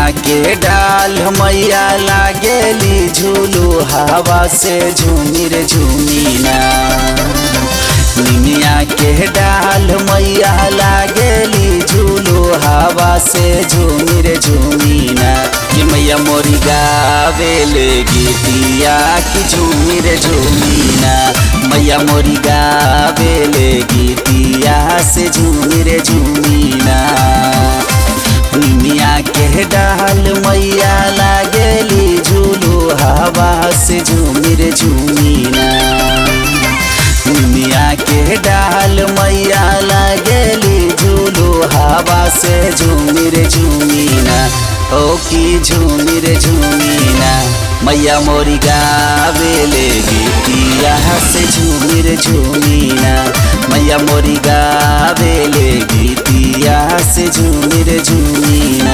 के डाल मैया लागेली झूलू हवा से झूमिर झूमीना निमिया के डाल मैया लागेली झूलू हवा से झूमिर झूमीना कि मैया मोरी गावेले गीतिया कि झूमिर झूमीना मैया मोरी गावेले गीतिया से झूमिर झूमीना निमिया के डाल मैया लागेली झूलू हवा से झूमिर झूमीना निमिया के डाल मैया लागेली झूलू हवा से झूमिर झूमीना ओ की झूमिर झूमीना मैया मोरी गावेले गीतिया से झूमिर झूमीना मैया मोरी गावेले गीतिया से झूमिर झूमीना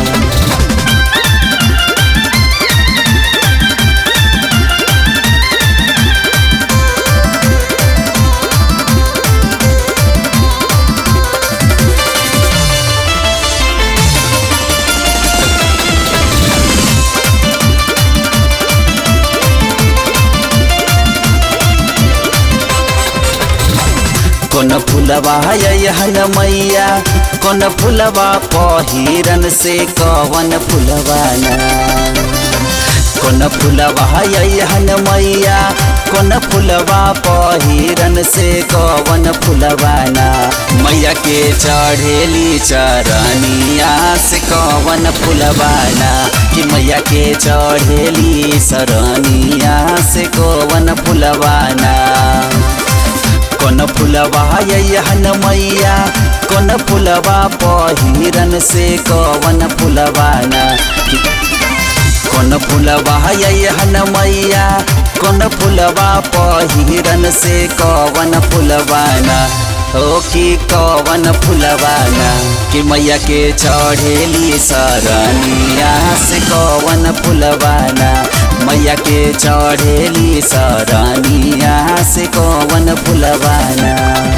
कोन फुलवा यहन मैया कोन फुलवा पहिरन से कवन फुलवाना कोन फुलवा यहन मैया कोन फुलवा पहिरन से कवन फुलवाना मैया के चढ़ेली चरनिया से कवन फुलवाना कि मैया के चढ़ेली सरनिया से कवन फुलवाना कोन फुलवा यहन मैया कोन फुलवा पहिरन से कवन फुलवाना कोन फुलवा यहन मैया कोन फुलवा पहिरन से कवन फुलवाना ओ की कवन फुलवाना कि मैया के चढ़ेली सरनिया से कवन फुलवाना मैया के चढ़ेली सरनिया से कवन फुलवाना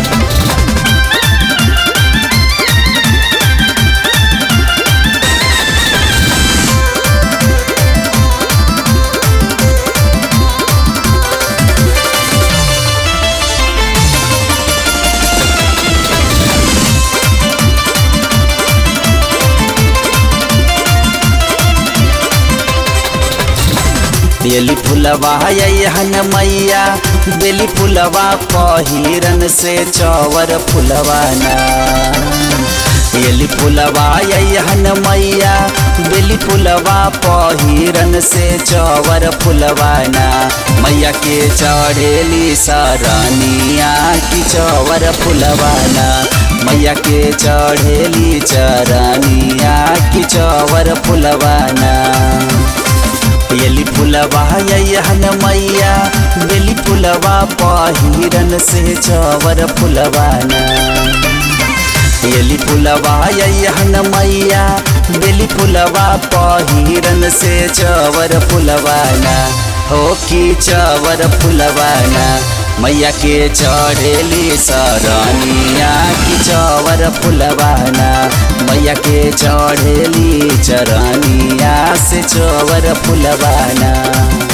बेली फुलवा यहन मैया बेली फुलवा पहिरन से चौवर फुलवाना बेली फुलवा यहन मैया बेली फुलवा पहिरन से चौवर फुलवाना मैया के चढ़ेली सरनिया की चौवर फुलवाना मैया के चढ़ेली चरनिया की चौवर फुलवाना बेली फुलवा यहन मैया बेली फुलवा पहिरन से चवर फुलवाना बेली फुलवा यहन मैया बेली फुलवा पहिरन से चवर फुलवाना हो की चवर फुलवाना मैया के चढ़ेली सरनिया की चवर फुलवाना मैया के चढ़ेली चरनिया से चवर फुलवाना